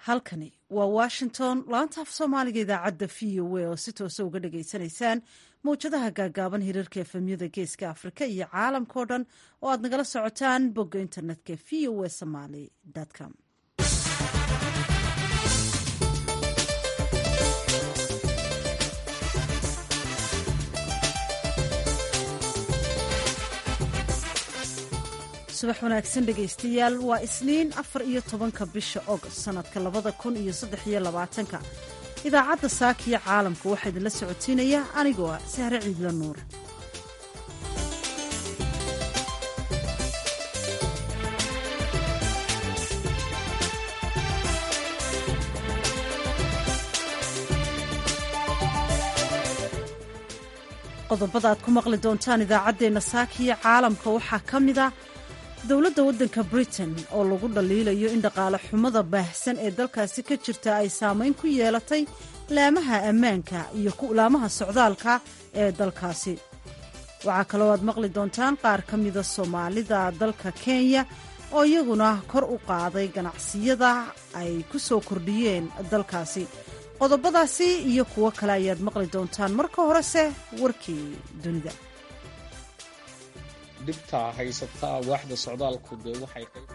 halkani waa washington laanta af soomaaliga idaacadda v o a oo si toosa uga dhagaysanaysaan mawjadaha gaagaaban hirarka efemyada geeska afrika iyo caalamkao dhan oo aad nagala socotaan bogga internetka v o a somaly com subax wanaagsan dhegaystayaal waa isniin afar iyo tobanka bisha ogost sanadka labada kun iyo saddex iyo labaatanka idaacadda saakiyo caalamka waxaa idinla socotiinaya anigoo ah sahre ciidla nuur qodobada aad ku maqli doontaan idaacaddeenna saakiyo caalamka waxaa ka mid a dowladda waddanka britain oo lagu dhaliilayo in dhaqaale xumada baahsan ee dalkaasi ka jirta ay saamayn ku yeelatay laamaha ammaanka iyo laamaha socdaalka ee dalkaasi waxaa kaloo aad maqli doontaan qaar ka mida soomaalida dalka kenya oo iyaguna kor u qaaday ganacsiyada ay ku soo kordhiyeen dalkaasi qodobadaasi iyo kuwo kale ayaad maqli doontaan marka horese warkii dunida dhibta haysataa waaxda socdaalku dee waxay qayb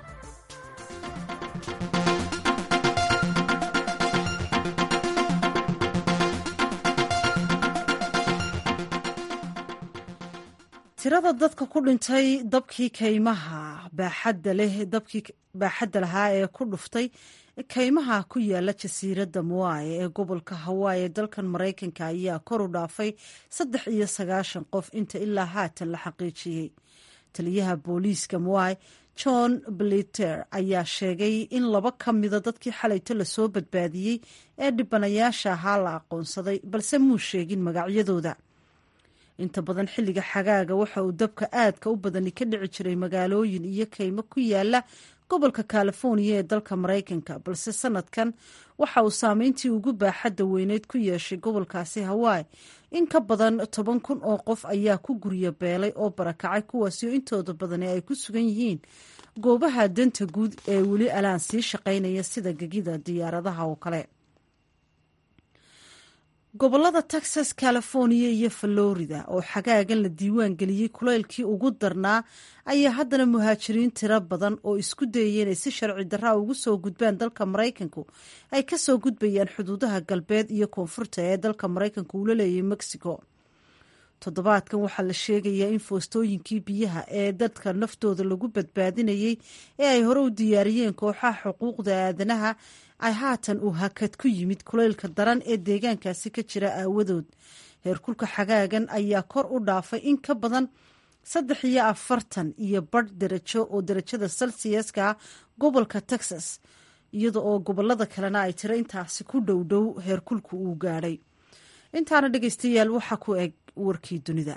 tirada dadka ku dhintay dabkii kaymaha baaxadda leh dabkii baaxadda lahaa ee ku dhuftay kaymaha ku yaala jasiiradda muwaye ee gobolka hawaayi ee dalkan maraykanka ayaa kor u dhaafay saddex iyo sagaashan qof inta ilaa haatan la xaqiijiyey taliyaha booliiska muwaye john bliter ayaa sheegay in laba ka mida dadkii xalayto lasoo badbaadiyey ee dhibanayaasha ahaa la aqoonsaday balse muu sheegin magacyadooda inta badan xilliga xagaaga waxa uu dabka aadka u badani ka dhici jiray magaalooyin iyo kaymo ku yaala gobolka californiya ee dalka maraykanka balse sanadkan waxa uu saameyntii ugu baaxadda weyneyd ku yeeshay gobolkaasi hawaii in ka badan toban kun oo qof ayaa ku guryo beelay oo barakacay kuwaasi oo intooda badani ay ku sugan yihiin goobaha danta guud ee weli alaan sii shaqaynaya sida gegida diyaaradaha oo kale gobolada texas californiya iyo florida oo xagaagan la diiwaan geliyey kulaylkii ugu darnaa ayaa haddana muhaajiriin tiro badan oo isku dayaya inay si sharci darraa ugu soo gudbaan dalka maraykanku ay kasoo gudbayaan xuduudaha galbeed iyo koonfurta ee dalka maraykanku uu la leeyahay mexico toddobaadkan waxaa la sheegayaa in foostooyinkii biyaha ee dadka naftooda lagu badbaadinayey ee ay hore u diyaariyeen kooxaha xuquuqda aadanaha ay haatan uu hakad ku yimid kulaylka daran ee deegaankaasi ka jira aawadood heerkulka xagaagan ayaa kor u dhaafay in ka badan saddex iyo afartan iyo badh darajo oo darajada celsiaska gobolka texas iyada oo gobolada kalena ay tiro intaasi ku dhow dhow heerkulku uu gaadhay intaana dhegeystayaal waxaa ku eg warkii dunida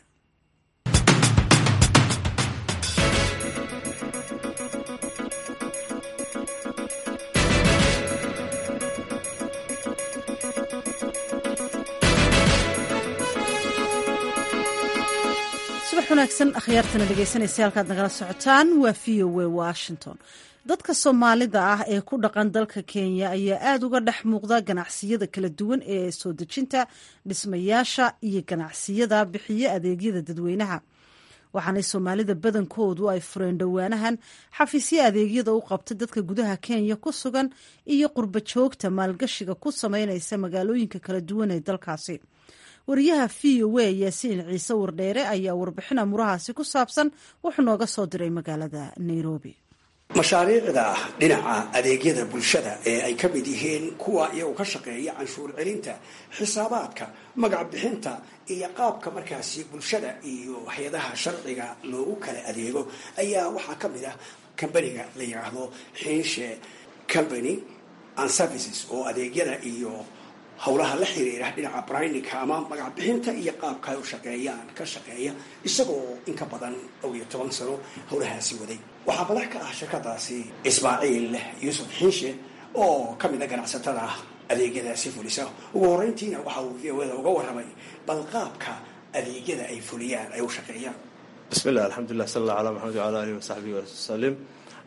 subax wanaagsan akhyaartana dhegeysanaysa halkaad nagala socotaan waa v o a washington dadka soomaalida ah ee ku dhaqan dalka kenya ayaa aada uga dhex muuqda ganacsiyada kala duwan ee soo dejinta dhismayaasha iyo ganacsiyada bixiya adeegyada dadweynaha waxaanay soomaalida badankoodu ay fureen dhowaanahan xafiisyo adeegyada u qabta dadka gudaha kenya ku sugan iyo qurba joogta maalgashiga ku sameynaysa magaalooyinka kala duwan ee dalkaasi wariyaha v o a yaasiin ciise wardheere ayaa warbixin amurahaasi ku saabsan wuxuu nooga soo diray magaalada nairobi mashaariicda dhinaca adeegyada bulshada ee ay ka mid yihiin kuwa iyagu ka shaqeeya canshuur celinta xisaabaadka magac bixinta iyo qaabka markaasi bulshada iyo hay-adaha sharciga loogu kala adeego ayaa waxaa ka mid ah kambaniga la yidhaahdo xiinshe company and services oo adeegyada iyo howlaha la xiriira dhinaca brininka ama magac bixinta iyo qaabka ay u shaqeeyaan ka shaqeeya isagoo in ka badan dhow iyo toban sano howlahaasi waday waxaa madax ka ah shirkadaasi ismaaciil yuusuf xiinshe oo ka mid a ganacsatada adeegyadaasi fulisa ugu horeyntiina waxa uu v o da uga warramay bal qaabka adeegyada ay fuliyaan ay u shaqeeyaan bismillah alxamdulilah sal alla ala maxamed wala alihi wasaxbihi wasalim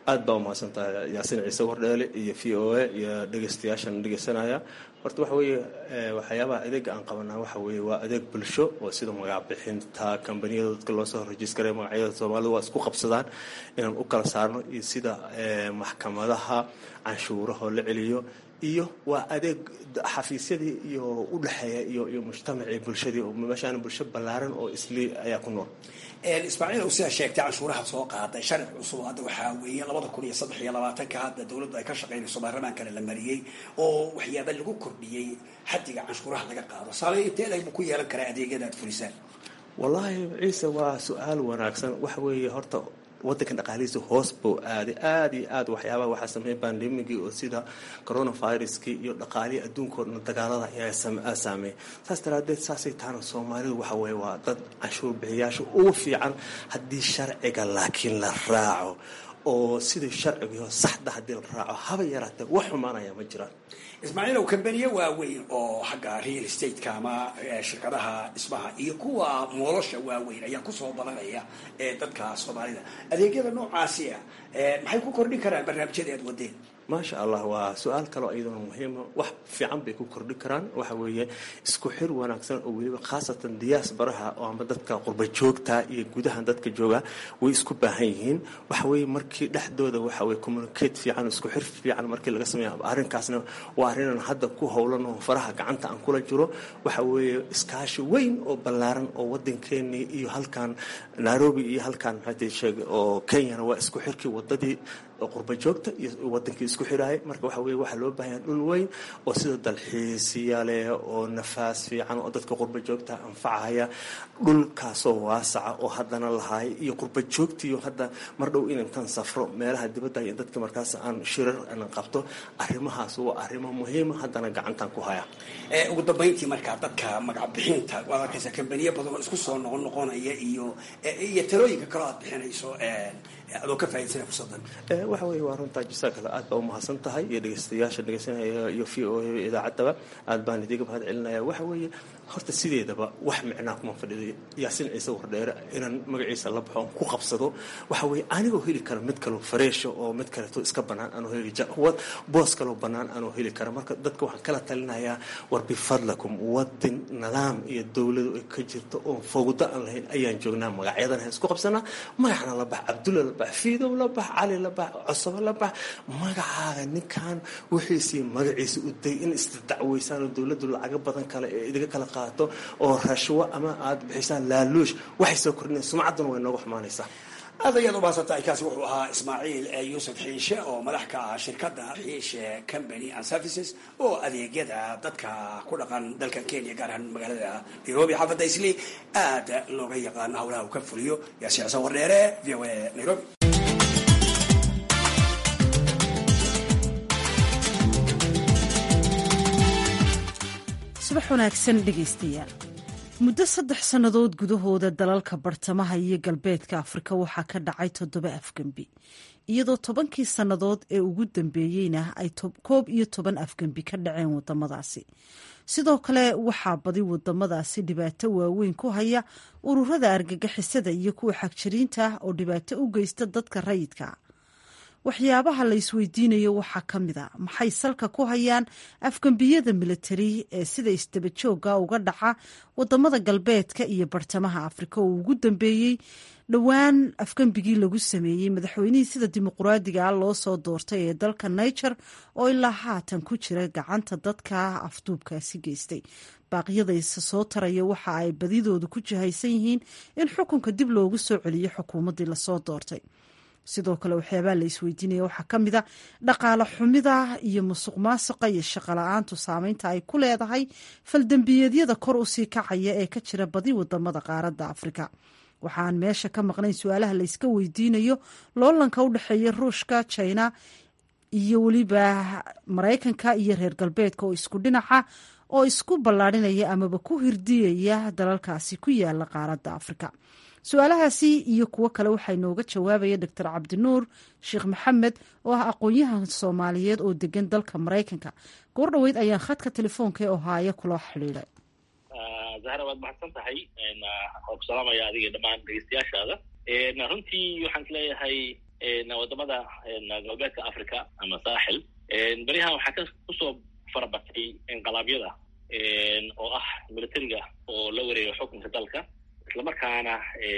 aad baa umahadsantahay yaasiin ciise wardheele iyo v o a iyo dhegeystayaashan dhegeysanaya horta waxa weeye waxyaabaha adeega aan qabanaa waxa weeye waa adeeg bulsho oo sida magacbixinta kambaniyada dadka loo soo rajiskaraya magacyada soomaalida waa isku qabsadaan inaan u kala saarno iyo sida maxkamadaha canshuurahoo la celiyo iyo waa adeeg xafiisyadii iyo u dhexeeya iyo iyo mujtamacii bulshadii meeshaan bulsho ballaaran oo isli ayaa ku nool ismaaciil ow sidaa sheegtay canshuuraha soo qaaday sharci cusub hadda waxaa weeye labada kun iyo saddex iyo labaatanka hadda dowladdu ay ka shaqaynayso baarlamaankana la mariyey oo waxyaaba lagu kordhiyey xaddiga canshuuraha laga qaado saamey intee laybu ku yeelan karaa adeegyada aad fulisaan wallaahi ciise waa su-aal wanaagsan waxa weeye horta wadanka dhaqaalihiisa hoos buu aaday aada iyo aad waxyaabaha waxaa sameeyay bandemigii oo sida coronaviruskii iyo dhaqaalihii adduunka o dhan dagaalada ayaa saameeyay saas daraadeed saasay tahana soomaalidu waxa weye waa dad canshuur bixiyaasha ugu fiican haddii sharciga laakiin la raaco oo sidai sharcigayo saxda haddii la raaco haba yaraatee wax xumaanaya ma jiraan ismaaciilow kambaniye waaweyn oo xagga real estateca ama shirkadaha dhismaha iyo kuwa moolosha waaweyn ayaa kusoo badanaya ee dadka soomaalida adeegyada noocaasi ah maxay ku kordhin karaan barnaamijyada aad wadeen maasha allah waa su-aal kaleo iyaduna muhiima wax fiican bay ku kordhi karaan waxa weeye isku xir wanaagsan oo weliba khaasatan diyaas baraha oo ama dadka qurba joogta iyo gudaha dadka jooga way isku baahan yihiin waxa weeye markii dhexdooda waxa weye communicate fiican isku xir fiican markii laga sameeya arrinkaasna waa arrinan hadda ku howlan oo faraha gacanta aan kula jiro waxa weeye iskaashi weyn oo ballaaran oo wadankeenii iyo halkan nairobi iyo halkan maxaa sheeg oo kenyana waa isku xirkii wadadii qurba joogta iyo wadankii isku xiraaya marka waxa weye waxaa loo baahanya dhul weyn oo sida dalxiisiya leh oo nafaas fiican oo dadka qurba joogta anfacaya dhulkaasoo waasaca oo haddana lahaaya iyo qurba joogtiiyo hadda mar dhow inantan safro meelaha dibadda iyo dadka markaas aan shirar aan qabto arrimahaas waa arrimo muhiima haddana gacantan ku haya ugu dambayntii markaa dadka magacbixinta waad arkaysa kambaniye badan oo isku soo noqon noqonaya iyo iyo talooyinka kaloo aad bixinayso adoo ka faa'idaysana fursadan waxa weeye waa runtaa jasaakala aad baa umahadsan tahay iyo dhegeystayaasha dhegeysanaya iyo v o a idaacaddaba aad baan idiga mahad celinaya waxa weeye horta sideedaba wax micnaa kuma fadhiday yaasiin ciise wardheere inaan magaciisa la baxo ku qabsado waxa weeye anigoo heli kara mid kaloo fareesha oo mid kaleeto iska bannaan anoo heli boos kaloo bannaan anoo heli kara marka dadka waxaan kala talinayaa war bifadlakum wadin nidaam iyo dowladu ay ka jirto oon fowdo aan lahayn ayaan joognaa magacyadan ha isku qabsanaa magacna la bax cabdulla la bax fiidow la bax cali la bax cosobo la bax magacaaga ninkan wixiisii magaciisa u day in isdacweysaan oo dowladdu lacago badan kale ee idiga kala qaato oo rashwo ama aad bixisaan laaluush waxay soo kordhina sumcadduna way nooga xumaanaysaa aad ayaad umahadsantahay kaasi wuxuu ahaa ismaaciil yuusuf xiishe oo madax ka ah shirkadda xiishe company and services oo adeegyada dadka ku dhaqan dalkan kenya gaar ahaan magaalada nairobi xaafadda isli aad looga yaqaano howlaha uu ka fuliyo yaasi xuseen wardheere v o a nairobi subax wanaagsan dhegaystayaal muddo saddex sannadood gudahooda dalalka bartamaha iyo galbeedka afrika waxaa ka dhacay toddoba afgembi iyadoo tobankii sannadood ee ugu dambeeyeyna ay koob iyo toban afgembi ka dhaceen wadamadaasi sidoo kale waxaa badi wadamadaasi dhibaato waaweyn ku haya ururada argagixisada iyo kuwa xagjiriinta ah oo dhibaato u geysta dadka rayidka waxyaabaha la isweydiinayo waxaa ka mid a maxay salka ku hayaan afgembiyada militari ee sida isdabajooga uga dhaca wadamada galbeedka iyo bartamaha afrika oo ugu dambeeyey dhowaan afgembigii lagu sameeyey madaxweynihii sida dimuquraadiga loo soo doortay ee dalka niger oo ilaa haatan ku jira gacanta dadka afduubkaasi geystay baaqyadaysa soo taraya waxa ay badidoodu ku jihaysan yihiin in xukunka dib loogu soo celiyo xukuumaddii lasoo doortay sidoo kale waxyaabaa la isweydiinaya waxaa ka mid a dhaqaale xumida iyo musuq maasuqa iyo shaqola-aantu saameynta ay ku leedahay faldembiyeedyada kor usii kacaya ee ka jira badi wadamada qaaradda afrika waxaan meesha ka maqnayn su-aalaha la yska weydiinayo loolanka u dhexeeya ruushka china iyo weliba maraykanka iyo reer galbeedka oo isku dhinaca oo isku ballaadhinaya amaba ku hirdiyaya dalalkaasi ku yaala qaaradda afrika su-aalahaasi iyo kuwo kale waxaa inooga jawaabaya doctor cabdinuur sheekh maxamed oo ah aqoon-yahan soomaaliyeed oo degan dalka maraykanka goor dhoweyd ayaan khadka telefoonka ee ohaayo kula xidhiiday zahra waad mahadsan tahay waan ku salaamaya adiga dhammaan dhegeystayaashaada runtii waxaan isleeyahay wadamada galbeedka africa ama saaxil beriyahan waxaa ka kusoo farabatay inqalaabyada oo ah militariga oo la wareega xukunka dalka islamarkaana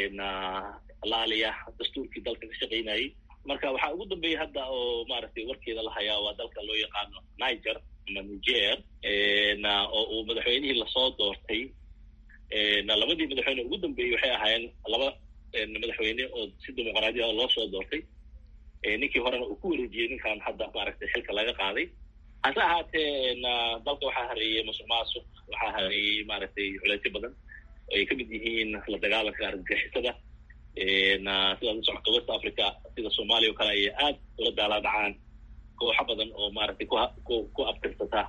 laaliya dastuurkii dalka ka shaqaynayay marka waxaa ugu dambeeyay hadda oo maaragtay warkeeda la hayaa waa dalka loo yaqaano niger ama niger oo uu madaxweynihii lasoo doortay labadii madaxweyne ugu dambeeyey waxay ahaayeen laba madaxweyne oo si dimuqraadiya oo loo soo doortay ninkii horena uu ku wareejiyey ninkan hadda maaragtay xilka laga qaaday hase ahaatee dalka waxaa hareeyey musuq maasuq waxaa hareeyey maaragtay culeysyo badan oo ay ka mid yihiin la dagaalanka argagixisada sidaad u socota west africa sida soomaaliya o kale ayay aad ula daalaa dhacaan kooxo badan oo maaragtay ku ku abtirsata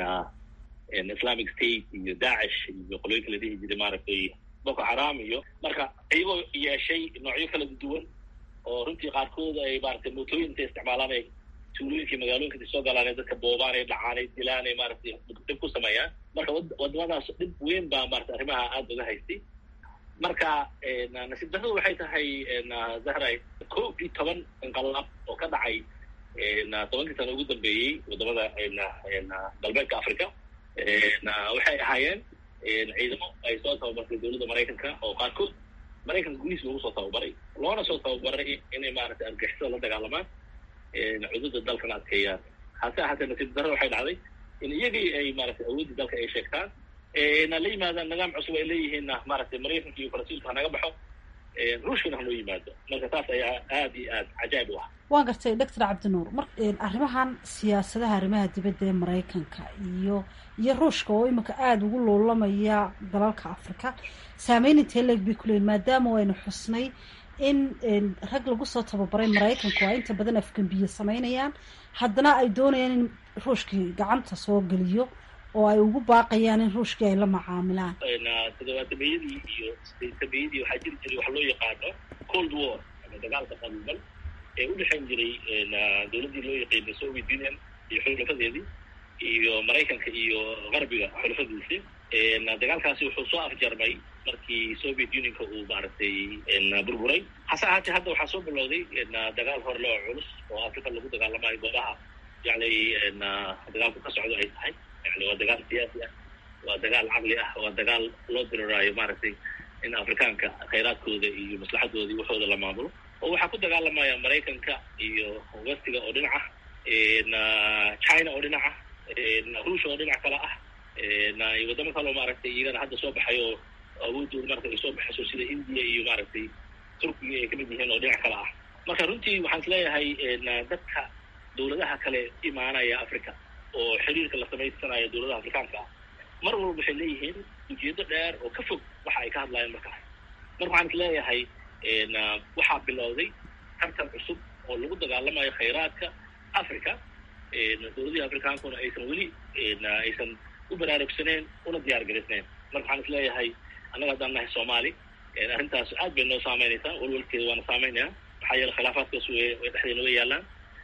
islamic state iyo dacish iyo qolooyinka la dhihi jiray maaragtay boko xaram iyo marka iyagoo yeeshay noocyo kala duwan oo runtii qaarkood ay maaragtay mootooyin intay isticmaalaan ay tuulooyinkii magaalooyinka intay soo galaan ay dadka boobaan ay dhacaan ay dilaan ay maaragtay dhib ku sameeyaan marka wadamadaas dhib weyn baa maaragtay arrimaha aada uga haystay marka nasiib darradu waxay tahay zahray kow iyo toban inqalaab oo ka dhacay tobankii sano ugu dambeeyey wadamada galbeedka africa waxay ahaayeen ciidamo ay soo tababartay dowladda maraykanka oo qaarkood maraykanka gudihiis lagu soo tababaray loona soo tababaray inay maaragtay argixisada la dagaalamaan cududa dalkana adkeeyaan hase ahaatee nasiib darro waxay dhacday in iyagii ay maaragtay awooddii dalka ay sheegtaan na la yimaadaan nidaam cusub ay leeyihiinna maaragtay maraykanka iyo faransiiska hanaga baxo ruushkana hanoo yimaado marka taas ayaa aad iyo aad cajaa'ib u ah waan gartay doctor cabdinuur mar arrimahan siyaasadaha arrimaha dibadda ee maraykanka iyo iyo ruushka oo imika aada ugu loolamaya dalalka africa saameyn intee leeg bay kuleeyiin maadaama waynu xusnay in rag lagu soo tababaray maraykanku ay inta badan afgembiye sameynayaan haddana ay doonayaan in ruushkii gacanta soo geliyo oo ay ugu baaqayaan in ruushkii ay la macaamilaan todobaatameyadii iyo sideetameyadii waxaa jiri jiray waxa loo yaqaano cold war ama dagaalka qabuuban ee u dhexayn jiray dowladdii loo yaqiinay soviet union iyo xulafadeedii iyo maraykanka iyo qarbiga xulafadiisi dagaalkaasi wuxuu soo afjarmay markii soviet unionka uu maaragtay burburay hase ahaatee hadda waxaa soo bilowday dagaal horle oo culus oo africa lagu dagaalamayo goobaha yani dagaalku ka socdo ay tahay yani waa dagaal siyaasi ah waa dagaal caqli ah waa dagaal loo diriraayo maaragtay in afrikaanka khayraadkooda iyo maslaxadooda iyo waxooda la maamulo oo waxaa ku dagaalamaya maraykanka iyo westiga oo dhinaca china oo dhinaca ruushia oo dhinac kale ah iyo waddamo kaleo maaragtay iyagana hadda soo baxay oo awoodooda marata ay soo baxayso sida india iyo maaragtay turkiga ay kamid yihiin oo dhinac kale ah marka runtii waxaan is leeyahay dadka dowladaha kale imaanaya africa oo xiriirka la samaysanayo dowladaha afrikaanka ah mar walba waxay leeyihiin ujeedo dheer oo ka fog waxa ay ka hadlayaan markaas marka waxaan is leeyahay waxaa bilowday tartan cusub oo lagu dagaalamayo khayraadka africa dowladihii afrikaankuna aysan weli aysan u baraarugsaneyn una diyaar garisneyn marka waxaan is leeyahay annaga haddaan nahay soomaali arrintaas aad bay noo saameynaysaa walwalkeeda waana saameynaya maxaa yeele khilaafaadkaas way dhexdeena way yaalaan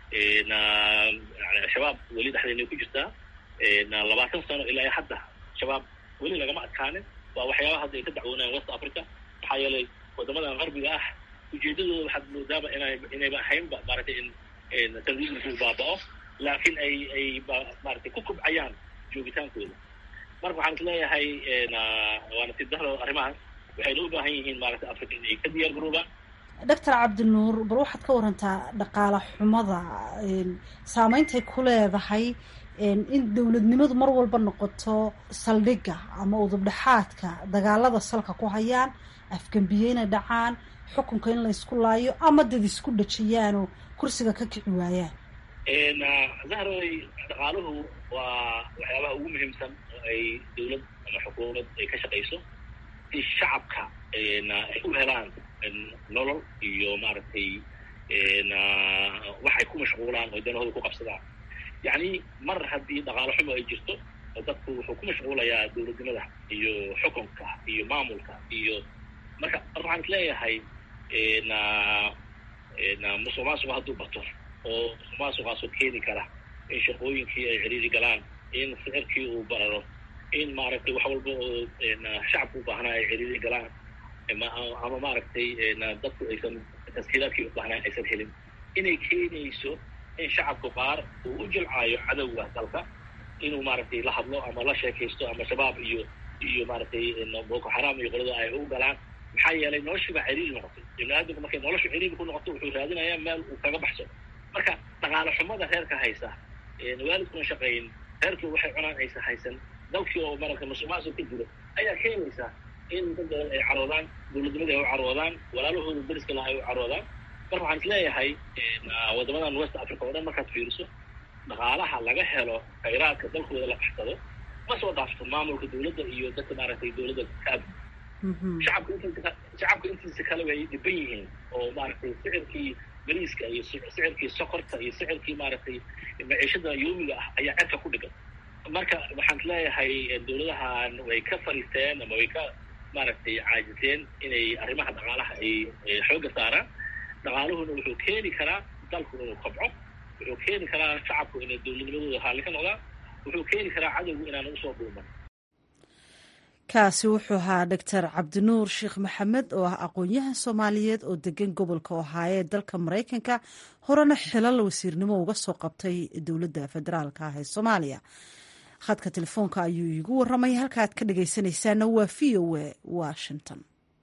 shabaab weli dhexdeena ku jirtaa labaatan sano ilaa hadda shabaab weli lagama adkaanin waa waxyaabaha hadda ay ka dacwoonayaan west africa maxaa yeelay waddamadan qarbiga ah ujeedadooda waxaad moodaaba ina inayba ahaynba maaragtay in tandiisku baaba'o laakiin ay ay maaragtay ku kubcayaan joogitaankooda marka waxaan is leeyahay waa nasiib daro arrimahaas waxayna u baahan yihiin maaragtay africa inay ka diyaar garoobaan doctor cabdinuur bal waxaad ka warantaa dhaqaala xumada saameyntay ku leedahay in dowladnimadu mar walba noqoto saldhigga ama udubdhexaadka dagaalada salka ku hayaan afgembiye inay dhacaan xukunka in la isku laayo ama dad isku dhajiyaanoo kursiga ka kici waayaan zahroy dhaqaaluhu waa waxyaabaha ugu muhiimsan oo ay dowlad ama xukuumad ay ka shaqayso si shacabka ay u helaan nolol iyo maaragtay waxay ku mashquulaan oo danahooda ku qabsadaan yacni mar haddii dhaqaalo xumo ay jirto dadku wuxuu ku mashquulayaa dowladnimada iyo xukunka iyo maamulka iyo marka marka waxaan is leeyahay musuq maasuqa hadduu bato oo musuq maasuqaasoo keeni kara in shaqooyinkii ay ciriiri galaan in sicirkii uu bararo in maaragtay wax walba oo shacabku u baahnaa ay ciriiri galaan ama maaragtay dadku aysan taskiilaadkii u baahnaa aysan helin inay keenayso in shacabku qaar uu u jilcaayo cadowga dalka inuu maaragtay la hadlo ama la sheekaysto ama shabaab iyo iyo maaragtay boko xaram iyo qolada ay u galaan maxaa yeelay noloshiiba ciriiri noqotay ibni aadamku markay noloshu ciriiri ku noqoto wuxuu raadinayaa meel uu kaga baxsado marka dhaqaale xumada reerka haysa waalidkuna shaqayn reerkii waxay cunaan aysa haysan dalkii oo maragtay musuqmaasuq ka jiro ayaa keenaysa in dad badan ay caroodaan dowladnimadii ay u caroodaan walaalahooda dariska laha ay u caroodaan marka waxaan is leeyahay waddamadan west africa oo dhan markaad fiiriso dhaqaalaha laga helo khayraadka dalkooda la baxsado ma soo dhaafto maamulka dowladda iyo dadka maaragtay dowladda kaab shacabka intiisa shacabka intiisa kale way dhiban yihiin oo maaragtay sicirkii bariiska iyo sicirkii sokorta iyo sicirkii maaragtay maciishada yoomiga ah ayaa cerka ku dhigan marka waxaan leeyahay dowladahan way ka fariisteen ama way ka maaragtay caajiseen inay arrimaha dhaqaalaha ay xoogga saaraan dhaqaaluhuna wuxuu keeni karaa dalku inuu kobco wuxuu keeni karaa shacabku inay dowladnimadooda raalli ka noqdaan wuxuu keeni karaa cadowgu inaan usoo dhuuman kaasi wuxuu ahaa doctor cabdinuur sheekh maxamed oo ah aqoon-yahan soomaaliyeed oo degan gobolka ohaayo ee dalka maraykanka horena xilal wasiirnimo uga soo qabtay dowladda federaalka ah ee soomaaliya khadka telefoonka ayuu iigu waramay halka aad ka dhagaysanaysaana waa v o a washington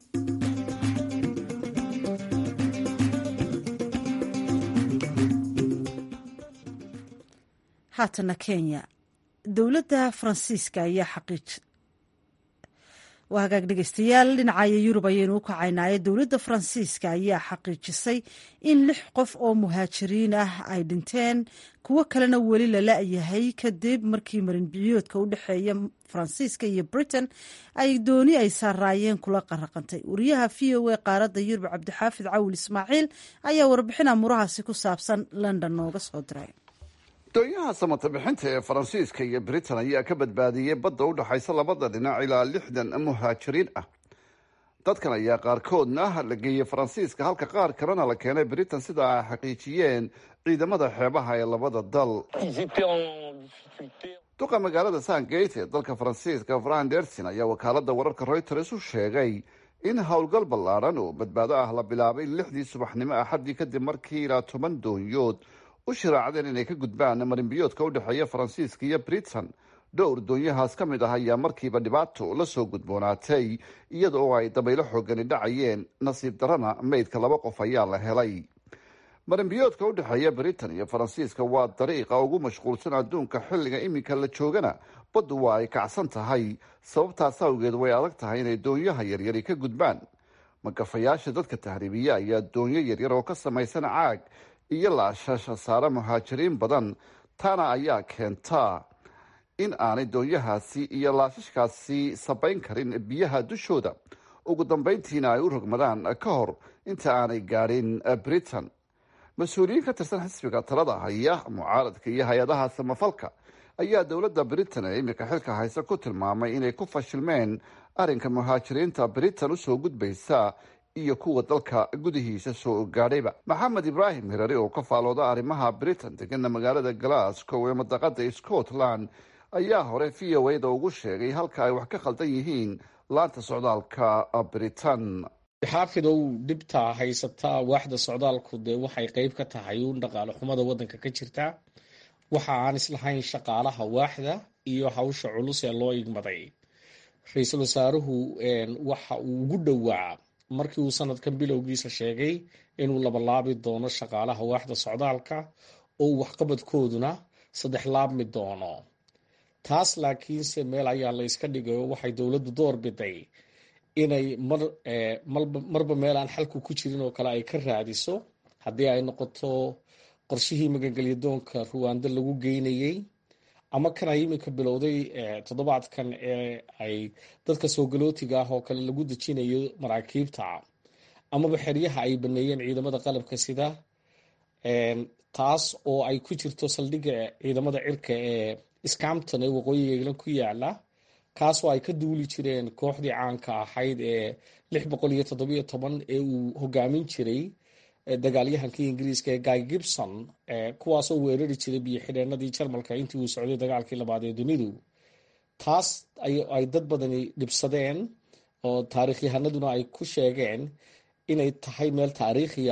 haatana kenya dowladda faransiiska ayaa xaqiij waa hagaag dhegeystayaal dhinacaya yurub ayaynu u kacaynaaye dowladda faransiiska ayaa xaqiijisay in lix qof oo muhaajiriin ah ay dhinteen kuwo kalena weli la la-yahay kadib markii marinbiyoodka u dhexeeya faransiiska iyo britain ay dooni ay saaraayeen kula qaraqantay wariyaha v o a qaaradda yurub cabdixaafid cawil ismaaciil ayaa warbixin amurahaasi ku saabsan london nooga soo diray doonyaha samata bixinta ee faransiiska iyo britain ayaa ka badbaadiyey badda u dhexaysa labada dhinac ilaa lixdan muhaajiriin ah dadkan ayaa qaarkoodna la geeyey faransiiska halka qaar kalena la keenay britain sida ay xaqiijiyeen ciidamada xeebaha ee labada dal duqa magaalada sangate ee dalka faransiiska fran dersin ayaa wakaalada wararka reuters u sheegay in howlgal ballaadhan oo badbaado ah la bilaabay lixdii subaxnimo axaddii kadib markii ilaa toban doonyood u shiraacdeen inay ka gudbaan marinbiyoodka u dhexeeya faransiiska iyo britain dhowr doonyahaas ka mid ah ayaa markiiba dhibaato la soo gudboonaatay iyada oo ay dabaylo xoogani dhacayeen nasiib darana meydka laba qof ayaa la helay marinbiyoodka u dhexeeya britain iyo faransiiska waa dariiqa ugu mashquulsan adduunka xilliga iminka la joogana baddu waa ay kacsan tahay sababtaas awgeed way adag tahay inay doonyaha yaryari ka gudbaan magafayaasha dadka tahriibiya ayaa doonyo yaryar oo ka samaysan caag iyo laashasha saara muhaajiriin badan taana ayaa keentaa in aanay doonyahaasi iyo laashashkaasi sabayn karin biyaha dushooda ugu dambeyntiina ay u rogmadaan ka hor inta aanay gaadhin britain mas-uuliyiin ka tirsan xisbiga talada haya mucaaradka iyo hay-adaha samafalka ayaa dowladda britain ee iminka xilka hayse ku tilmaamay inay ku fashilmeen arrinka muhaajiriinta britain usoo gudbaysa iyo kuwa dalka gudihiisa soo gaadhayba maxamed ibraahim hirari oo ka faalooda arrimaha britain degana magaalada glasgow ee madaqada scotland ayaa hore v o a-da ugu sheegay halka ay wax ka khaldan yihiin laanta socdaalka britain xaafidow dhibta haysataa waaxda socdaalku dee waxay qeyb ka tahay uun dhaqaale xumada waddanka ka jirta waxa aan islahayn shaqaalaha waaxda iyo hawsha culus ee loo igmaday ra-iisul wasaaruhu waxa uu ugu dhowaa markii uu sanadkan bilowgiisa sheegay inuu labalaabi doono shaqaalaha waaxda socdaalka oo waxqabadkooduna saddex laabmi doono taas laakiinse meel ayaa la yska dhigayo waxay dowladdu door biday inay mar marba meel aan xalku ku jirin oo kale ay ka raadiso haddii ay noqoto qorshihii magangelyadoonka ruwaando lagu geynayey ama kan ay iminka bilowday toddobaadkan ee ay dadka soogalootiga ah oo kale lagu dejinayo maraakiibta amaba xeryaha ay baneeyeen ciidamada qalabka sida taas oo ay ku jirto saldhigga ciidamada cirka ee scampton ee waqooyiga england ku yaala kaasoo ay ka duuli jireen kooxdii caanka ahayd ee lix boqol iyo toddobiyo toban ee uu hogaamin jiray dagaalyahankii ingiriiska ee guy gibson kuwaasoo weerari jiray biyo xidheenadii jarmalka intii uu socday dagaalkii labaad ee dunidu taas ay dad badani dhibsadeen oo taariikhyahanaduna ay ku sheegeen inay tahay meel taariikhiya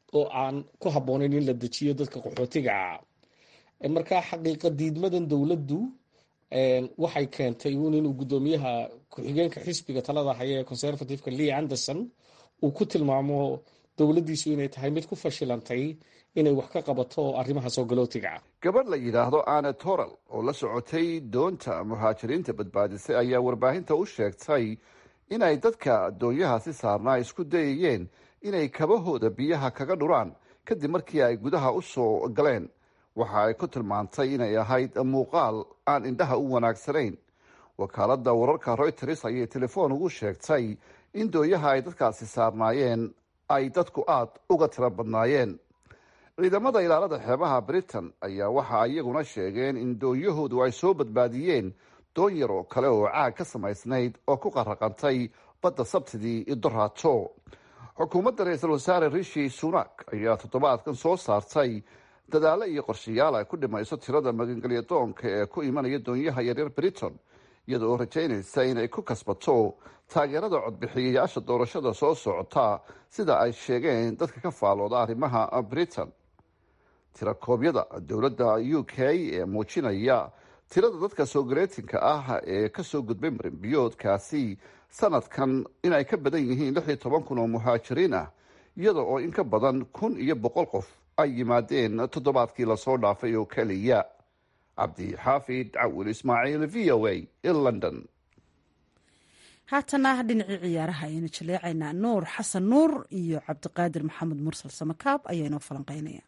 oo aan ku habboonayn in la dejiyo dadka qaxootiga ah markaa xaqiiqa diidmadan dowladdu waxay keentay uun inuu guddoomiyaha ku-xigeenka xisbiga talada haya ee conservativeka lee anderson uu ku tilmaamo dowladdiisu inay tahay mid ku fashilantay inay wax ka qabato arrimaha soo galootiga ah gabadh la yidhaahdo ane toral oo la socotay doonta muhaajiriinta badbaadisay ayaa warbaahinta u sheegtay inay dadka doonyahaasi saarnaa isku dayayeen inay kabahooda biyaha kaga dhuraan kadib markii ay gudaha u soo galeen waxa ay ku tilmaantay inay ahayd muuqaal aan indhaha u wanaagsanayn wakaaladda wararka royters ayay telefoon ugu sheegtay in doonyaha ay dadkaasi saarnaayeen ay dadku aada uga tiro badnaayeen ciidamada ilaalada xeebaha britain ayaa waxa iyaguna sheegeen in doonyahoodu ay soo badbaadiyeen doon yar oo kale oo caag ka samaysnayd oo ku qaraqantay badda sabtidii idoraato xukuumadda ra-iisul wasaare rishi sunak ayaa toddobaadkan soo saartay dadaalo iyo qorshayaal ay ku dhimayso tirada magangelya doonka ee ku imanaya doonyaha yaryar britain iyada oo rajaynaysa inay ku kasbato taageerada codbixiyayaasha doorashada soo socota sida ay sheegeen dadka ka faalooda arrimaha britain tirakoobyada dowladda u k ee muujinaya tirada dadka soogaleetinka ah ee kasoo gudbay marinbiyoodkaasi sanadkan inay ka badan yihiin lix iyo toban kun oo muhaajiriin ah iyada oo in ka badan kun iyo boqol qof ay yimaadeen toddobaadkii lasoo dhaafay oo keliya cabdixaafid cawil ismaaciil v o a in london haatana dhinacii ciyaaraha ayaynu jaleecaynaa nuur xasan nuur iyo cabdiqaadir maxamed mursal samakaab ayaa inoo falanqeynaya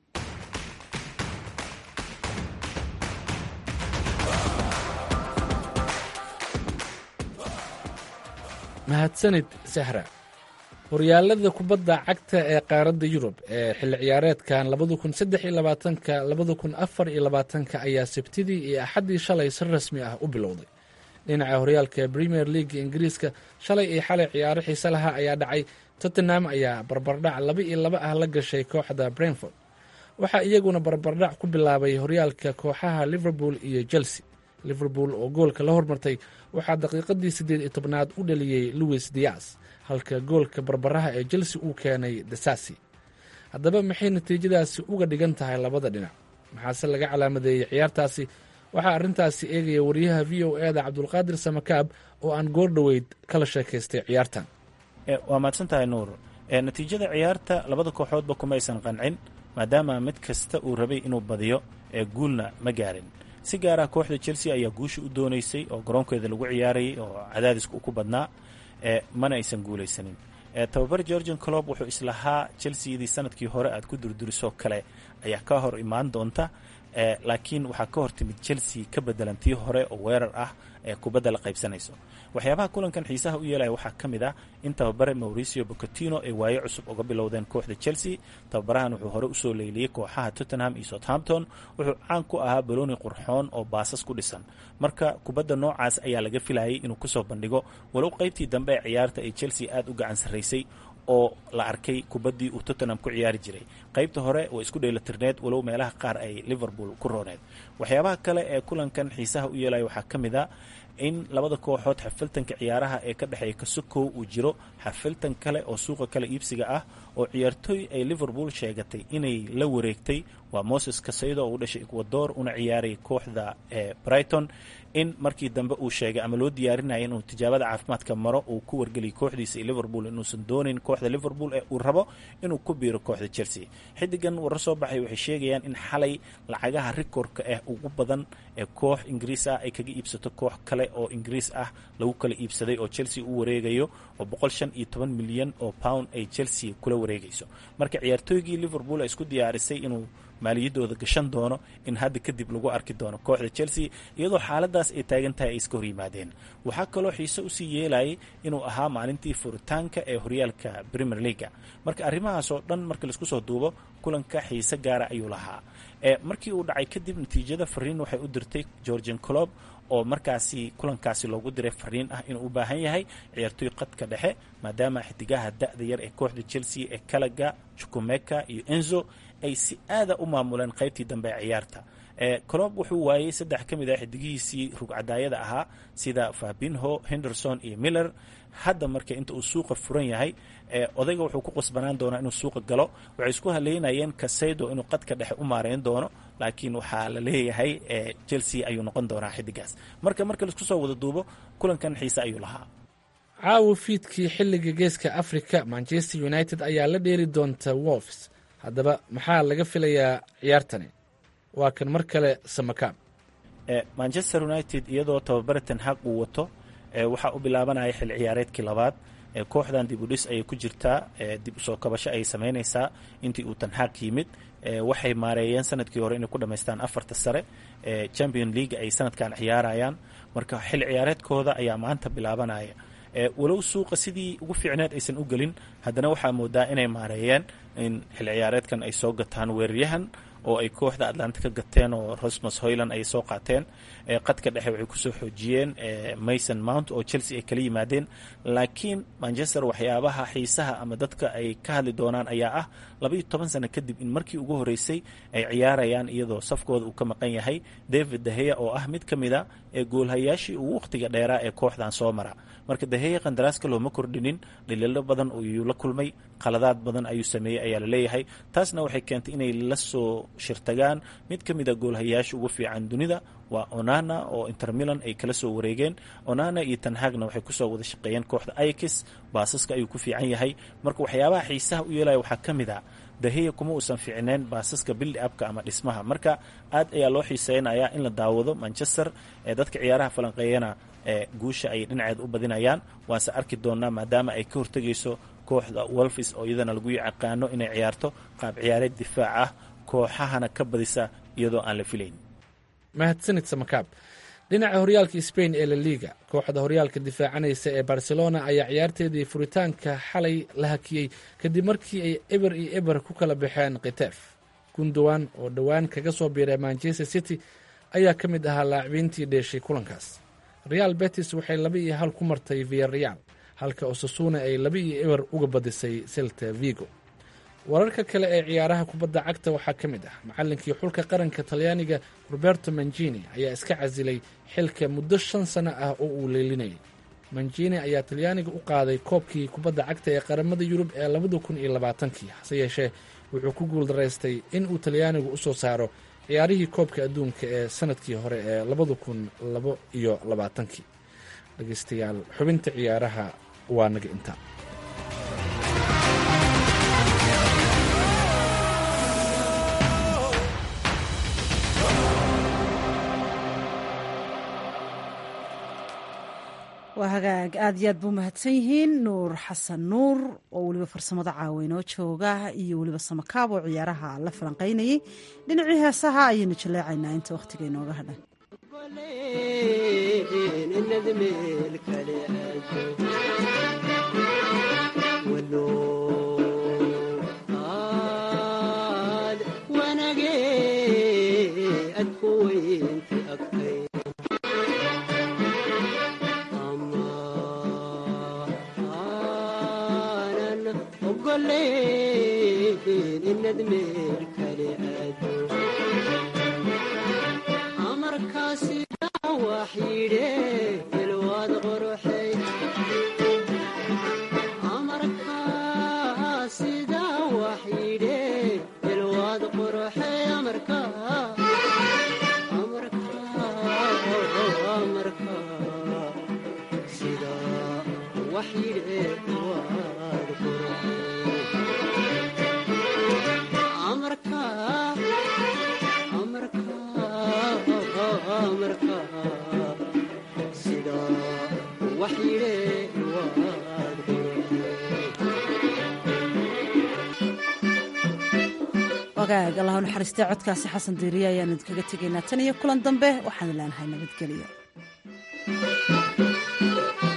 mahadsanid sahra horyaalada kubadda cagta ee qaaradda yurub ee xilli ciyaareedkan labada kun saddex iyo labaatanka labada kun afar iyo labaatanka ayaa sabtidii iyo axaddii shalay si rasmi ah u bilowday dhinaca horyaalka premier league ingiriiska shalay iyo xalay ciyaaro xiise lahaa ayaa dhacay tottenham ayaa barbardhac laba iyo laba ah la gashay kooxda brentford waxaa iyaguna barbardhac ku bilaabay horyaalka kooxaha liverpool iyo chelsea liverpool oo goolka la hormartay waxaa daqiiqadii siddeed iyo tobnaad u dhaliyey louis dias halka goolka barbaraha ee chelsea uu keenay dasasi haddaba maxay natiijadaasi uga dhigan tahay labada dhinac maxaase laga calaamadeeyey ciyaartaasi waxaa arrintaasi eegaya wariyaha v o e da cabdulqaadir samakaab oo aan goor dhoweyd kala sheekaystay ciyaartan waa mahadsan tahay nuur natiijada ciyaarta labada kooxoodba kumaysan qancin maadaama mid kasta uu rabay inuu badiyo ee guulna ma gaarin si gaara kooxda chelsea ayaa guusha u doonaysay oo garoonkeeda lagu ciyaarayay oo cadaadiska ku badnaa mana aysan guulaysanin tababar georgian clob wuxuu islahaa chelseadii sanadkii hore aad ku durdurisoo kale ayaa ka hor imaan doonta laakiin waxaa ka hor timid chelsea ka bedelan tii hore oo weerar ah ee kubadda la qaybsanayso waxyaabaha kulankan xiisaha u yeelaya waxaa ka mid ah in tababare mauricio bocatino ay waayo cusub uga bilowdeen kooxda chelsea tababarahan wuxuu hore usoo leyliyey kooxaha tottenham iyo southampton wuxuu caan ku ahaa balooni qurxoon oo baasas ku dhisan marka kubadda noocaas ayaa laga filayay inuu kusoo bandhigo walow qaybtii dambe ee ciyaarta ay chelsea aada u gacan sarraysay oo la arkay kubaddii uu tottenham ku ciyaari jiray qaybta hore way isku dheelatirneed walow meelaha qaar ay liverpool ku rooneed waxyaabaha kale ee kulankan xiisaha u yeelaya waxaa ka mid a in labada kooxood xafiltanka ciyaaraha ee ka dhexeeya kasukow uu jiro xafiltan kale oo suuqa kale iibsiga ah oo ciyaartooy ay liverpool sheegatay inay la wareegtay waa moses kasaydo oo u dhashay ecuador una ciyaarayay kooxda ee brighton in markii dambe uu sheegay ama loo diyaarinaya inuu tijaabada caafimaadka maro uu ku wargeliyay kooxdiisa iyo liverpool inuusan doonayn kooxda liverpool ee uu rabo inuu ku biiro kooxda chelsea xidigan warar soo baxay waxay sheegayaan in xalay lacagaha rikorka ah ugu badan ee koox ingiriis ah ay kaga iibsato koox kale oo ingiriis ah lagu kala iibsaday oo chelsea u wareegayo oo boqol shan iyo toban milyan oo pound ay chelsea kula wareegayso marka ciyaartooygii liverpool ay isku diyaarisay inuu maaliyadooda gashan doono in hadda kadib lagu arki doono kooxda chelsea iyadoo xaaladaas ay taagan tahay ay iska hor yimaadeen waxaa kaloo xiise usii yeelayay inuu ahaa maalintii furitaanka ee horyaalka premier leaga marka arrimahaas oo dhan marka laisku soo duubo kulanka xiise gaara ayuu lahaa markii uu dhacay kadib natiijada fariin waxay u dirtay georgian clob oo markaasi kulankaasi loogu diray fariin ah inuu u baahan yahay ciyaartooy qadka dhexe maadaama xidigaha da-da yar ee kooxda chelsea ee kalaga chukumeka iyo enzo ay si aada u maamuleen qaybtii dambe ee ciyaarta colob wuxuu waayey saddex ka mid ah xidigihiisii rugcadaayada ahaa sida fabinho henderson iyo miller hadda marka inta uu suuqa furan yahay odayga wuxuu ku qasbanaan doonaa inuu suuqa galo waxay isku haleynayeen kasaydo inuu qadka dhexe u maareyn doono laakiin waxaa la leeyahay chelsea ayuu noqon doonaa xidigaas marka marka laisku soo wada duubo kulankan xiise ayuu lahaa caawa fiidkii xilliga geeska africa manchester united ayaa la dheeri doonta wolfs haddaba maxaa laga filayaa ciyaartani waa kan mar kale samakaab manchester united iyadoo tababare tenhaq uu wato waxaa u bilaabanaya xil ciyaareedkii labaad kooxdan dib u dhis ayay ku jirtaa dib usoo kabasho ayay samaynaysaa intii uu tanxaaq yimid waxay maareeyeen sanadkii hore inay ku dhammaystaan afarta sare champion league ay sanadkan ciyaarayaan marka xil ciyaareedkooda ayaa maanta bilaabanaya walow suuqa sidii ugu fiicneed aysan u gelin haddana waxaa moodaa inay maareeyeen in xil ciyaareedkan ay soo gataan weeraryahan oo ay kooxda atlanta ka gateen oo rosmus hoyland ay soo qaateen qadka dhexe waxay kusoo xoojiyeen mason mount oo chelsea ay kala yimaadeen laakiin manchester waxyaabaha xiisaha ama dadka ay ka hadli doonaan ayaa ah labaiyo toban sano kadib in markii ugu horeysay ay ciyaarayaan iyadoo safkooda uu ka maqan yahay david daheya oo ah mid ka mid a ee goolhayaashii ugu wakhtiga dheeraa ee kooxdan soo mara marka daheya qandaraaska looma kordhinin dhaliilo badan ayuu la kulmay qaladaad badan ayuu sameeyey ayaa la leeyahay taasna waxay keentay inay la soo shirtagaan mid ka mid a goolhayaasha ugu fiican dunida waa onana oo intermilan ay kala soo wareegeen onana iyo tanhagna waxay kusoo wada shaqeeyeen kooxda ikis baasaska ayuu ku fiican yahay marka waxyaabaha xiisaha u yeelaya waxaa ka mid a daheya kuma uusan fiicneen baasaska bildi abka ama dhismaha marka aad ayaa loo xiiseynayaa in la daawado manchester ee dadka ciyaaraha falanqeeyana ee guusha ay dhinaceed u badinayaan waanse arki doonaa maadaama ay ka hortegayso kooxda wolfis oo iyadana lagu yaqaano inay ciyaarto qaab ciyaareed difaac ah kooxahana ka badisa iyadoo aan la filayn mahadsanid samakaab dhinaca horyaalka sbain ee la liga kooxda horyaalka difaacanaysa ee barcelona ayaa ciyaarteedii furitaanka xalay la hakiyey kadib markii ay eber iyo eber ku kala baxeen khitef gundowan oo dhowaan kaga soo biiray manchester city ayaa ka mid ahaa laacbiintii dheeshay kulankaas real betis waxay laba iyo hal ku martay via real halka osasuna ay laba iyo eber uga badisay selta vigo wararka kale ee ciyaaraha kubadda cagta waxaa ka mid ah macallinkii xulka qaranka talyaaniga roberto manjini ayaa iska casilay xilka muddo shan sano ah oo uu leelinayay manjini ayaa talyaaniga u qaaday koobkii kubadda cagta ee qaramada yurub ee labada kun iyo labaatankii hase yeeshee wuxuu ku guuldaraystay in uu talyaanigu u soo saaro ciyaarihii koobka adduunka ee sanadkii hore ee labada kun labo iyo labaatankii dhegeystayaal xubinta ciyaaraha waa naga intaa waa hagaag aad iyo aad buu mahadsan yihiin nuur xasan nuur oo weliba farsamada caaweynoo jooga iyo weliba samakaab oo ciyaaraha la falanqaynayay dhinacii heesaha ayaynu jaleecaynaa inta wakhtiga inooga hadhan wagaag allah naxariistay codkaasi xasan diiriye ayaanu idinkaga tegaynaa tan iyo kulan dambe waxaanu leenahay nabadgelyo